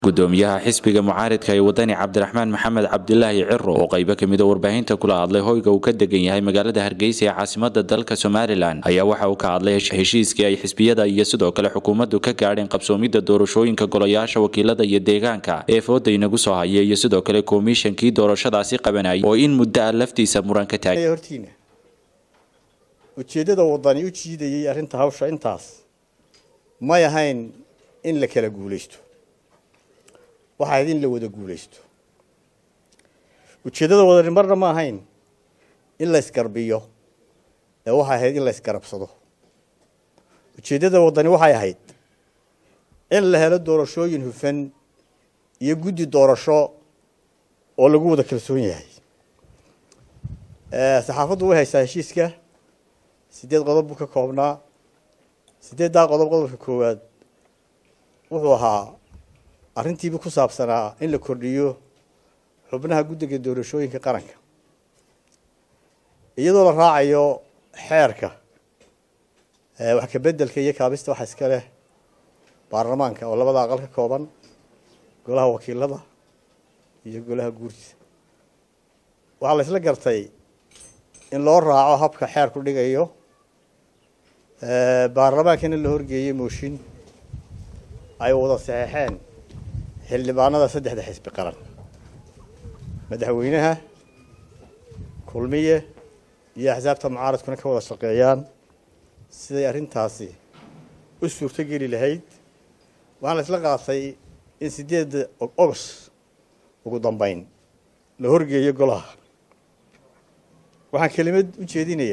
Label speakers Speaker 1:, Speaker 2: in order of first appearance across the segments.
Speaker 1: gudoomiyaha xisbiga mucaaridka ee wadani cabdiraxmaan maxamed cabdilaahi ciro oo qaybo kamid a warbaahinta kula hadlay hoyga uu ka degan yahay magaalada hargeysa ee caasimada dalka somalilan ayaa waxa uu ka hadlay heshiiskii ay xisbiyada iyo sidoo kale xukuumaddu ka gaadheen qabsoomidda doorashooyinka golayaasha wakiilada iyo deegaanka ee fooda inagu soo haya iyo sidoo kale komishankii doorashadaasi qabanayay oo in muddo a laftiisa muran ka taagay
Speaker 2: hortiina ujeeddada wadani u jiidayay arrinta hawsha intaas may ahayn in la kala guulaysto waxa ahayd in la wada guulaysto ujeeddada wadani marna ma ahayn in la isgarbiyo ee waxay ahayd in la isgarabsado ujeeddada wadani waxay ahayd in la helo doorashooyin hufan iyo guddi doorasho oo lagu wada kalsoon yahay saxaafaddu way haysaa heshiiska sideed qodob buu ka koobnaa sideeddaa qodob qodobka koowaad wuxuu ahaa arrintiiba ku saabsanaa in la kordhiyo xubnaha guddiga doorashooyinka qaranka iyadoo la raacayo xeerka wax ka beddelka iyo kaabista waxa iska leh baarlamaanka oo labada aqal ka kooban golaha wakiilada iyo golaha guurtiisa waxaa la isla gartay in loo raaco habka xeerku dhigayo baarlamaankana la horgeeyey mooshin ay wada saxeexeen xildhibaanada saddexda xisbi qaran madaxweynaha kulmiye iyo axsaabta mucaaradkuna ka wada shaqeeyaan siday arrintaasi u suurto geli lahayd waxaan la isla qaatay in sideedda ogos ugu dambeyn la horgeeyo golaha waxaan kelimad u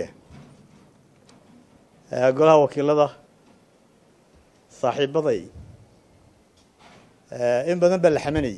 Speaker 2: jeedinayaa golaha wakiilada saaxiibaday in badan baa la xamanayay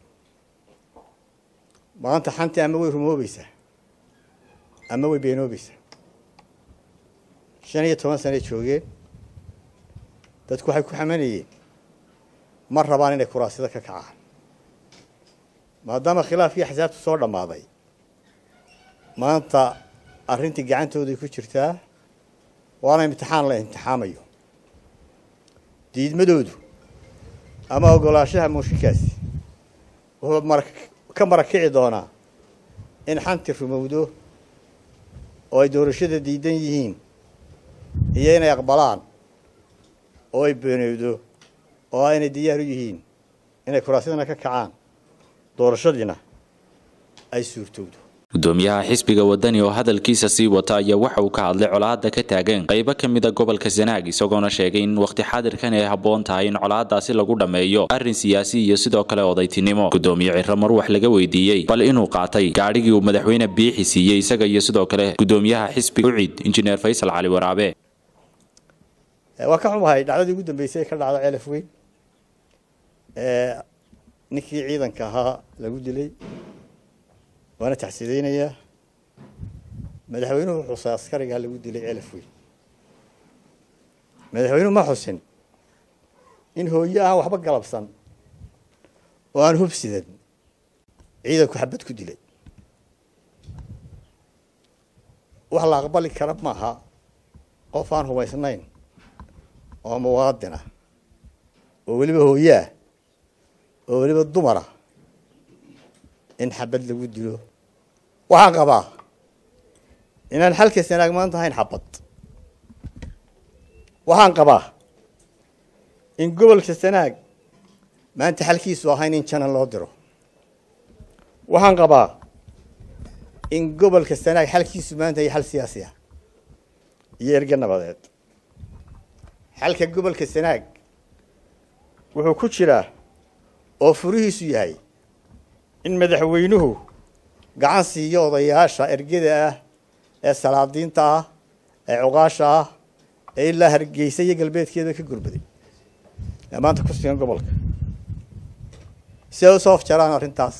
Speaker 2: maanta xantii ama way rumoobaysaa ama way beenoobaysaa shan iyo toban sanay joogeen dadku waxay ku xamanayeen ma rabaan inay kuraasida ka kacaan maadaama khilaafkii axsaabtu soo dhammaaday maanta arrintii gacantooday ku jirtaa waana imtixaan la imtixaamayo diidmadoodu ama ogolaanshaha mooshinkaasi wuxuu mara ka marakici doonaa in xanti rumowdo oo ay doorashada diidan yihiin iyo inay aqbalaan oo ay beenowdo oo aynay diyaar u yihiin inay kuraasyadana ka kacaan doorashadiina ay suurtowdo
Speaker 1: gudoomiyaha xisbiga wadani oo hadalkiisa sii wata ayaa waxa uu ka hadlay colaadda ka taagan qaybo ka mid a gobolka sanaag isagoona sheegay in wakhti xaadirkan ay habboon tahay in colaadaasi lagu dhammeeyo arrin siyaasi iyo sidoo kale odaytinimo gudoomiye ciro mar wax laga weydiiyey bal inuu qaatay gaadhigii uu madaxweyne biixi siiyey isaga iyo sidoo kale gudoomiyaha xisbiga ucid injineer faysal cali waraabe
Speaker 2: waa ka xumahay dhacdadii ugu dambeysay ee ka dhacda ceelaf weyn ninkii ciidanka ahaa lagu dilay waana taxsiideynayaa madaxweynuhu xusay askarigaa lagu dilay ceelaf weyn madaxweynuhu ma xusin in hooyo aan waxba galabsan oo aan hubsidan ciidanku xabad ku dilay wax la aqbali kara maaha qof aan hubaysnayn oo muwaadin ah oo weliba hooyoah oo weliba dumara in xabad lagu dilo waxaan qabaa inaan xalka sanaag maanta ahayn xabad waxaan qabaa in gobolka sanaag maanta xalkiisu ahayn in janan loo diro waxaan qabaa in gobolka sanaag xalkiisu maanta iyo xal siyaasi ah iyo erge nabadeed xalka gobolka sanaag wuxuu ku jiraa oo furihiisu yahay in madaxweynuhu gacan siiyo odayaasha ergada ah ee salaadiinta ah ee cuqaasha ah ee ilaa hargeysa iyo galbeedkeeda ka gurbaday ee maanta ku sugan gobolka si ay usoo afjaraan arrintaas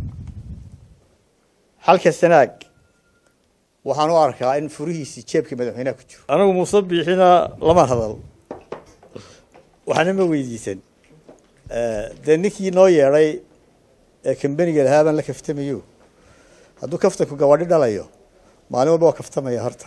Speaker 2: xalka sanaag waxaan u arkaa in furihiisii jeebka madaxweynaha ku jiro anigu muuse biixina lama hadal waxna ma weydiisan dee ninkii noo yeedhay ee kambeniga lahaa baan la kaftamayo hadduu kaftanku gabadhi dhalayo maalin walba waa kaftamaya horta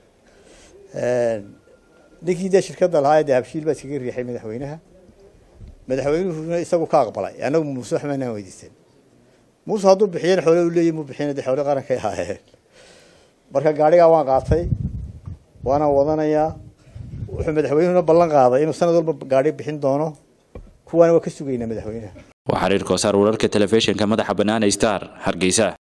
Speaker 2: ninkii dee shirkadda lahaa ee dee habshiil baa iskaga riixay madaxweynaha madaxweynuhuna isagu ka aqbalay annagu muuse wax maanaan weydiisan muuse hadduu bixiyana xoole u leeyahy muu bixiyana dee xoole qarankay ahaayeen marka gaadhigaa waan qaatay waana wadanayaa wuxuu madaxweynuhuna ballan qaaday inuu sanad walba gaadhi bixin doono kuwaana waa ka sugaynaa madaxweynaha
Speaker 1: waa xiriir koosaar wararka telefishinka madaxa bannaan star hargeysa